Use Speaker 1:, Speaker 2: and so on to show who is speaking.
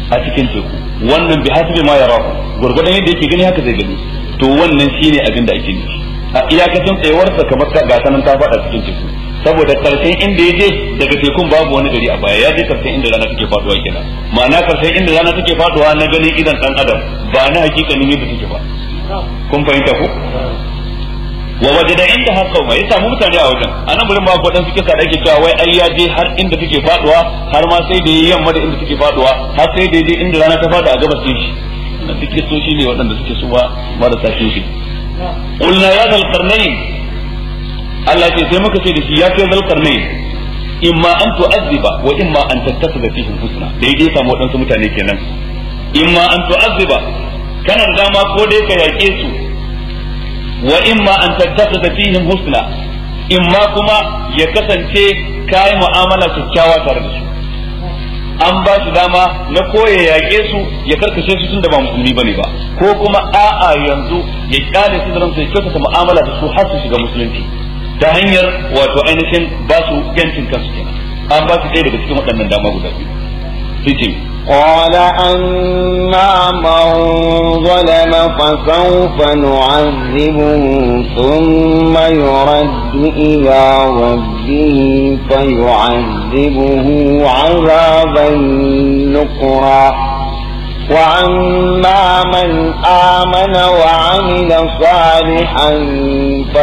Speaker 1: a cikin teku wannan bi hasbi ma yarahu gurgurdan yadda yake gani haka zai gani to wannan shine abin da ake nufi a iyakacin tsayuwarsa kamar ta gasa nan ta faɗa cikin teku saboda karshen inda ya je daga tekun babu wani gari a baya ya je karshen inda rana take faduwa kenan ma'ana karshen inda rana take faduwa na ganin idan dan adam ba na hakikanin yadda take ba kun fahimta ko wa wajada inda har kauma ya samu mutane a wajen anan gurin ba ko dan suke sa dake cewa wai ai ya je har inda take faduwa har ma sai da yayi yamma da inda take faduwa har sai da je inda rana ta fada a gabas din shi na suke so shi ne waɗanda suke so ba marasa kishi qulna ya zal qarnayn Allah ce sai muka ce da shi ya kai zal qarnayn imma an tu'azziba wa imma an tattakhidha fihim husna daidai samu waɗansu mutane kenan imma an tu'azziba kana da dama ko dai ka yaƙe su wa imma an tattakhidha fihim husna imma kuma ya kasance kai mu'amala kyakkyawa tare da su an ba shi dama na koya yaƙe su ya karkashe su tun da ba musulmi bane ba ko kuma a'a yanzu ya kyale su da ransu ya kyautata mu'amala da su har su shiga musulunci ta hanyar wato ainihin ba su yancin kansu kenan an ba su ɗaya daga cikin waɗannan dama guda biyu sai ce
Speaker 2: قال أما من ظلم فسوف نعذبه ثم يرد إلى ربه فيعذبه عذابا نكرا وأما من آمن وعمل صالحا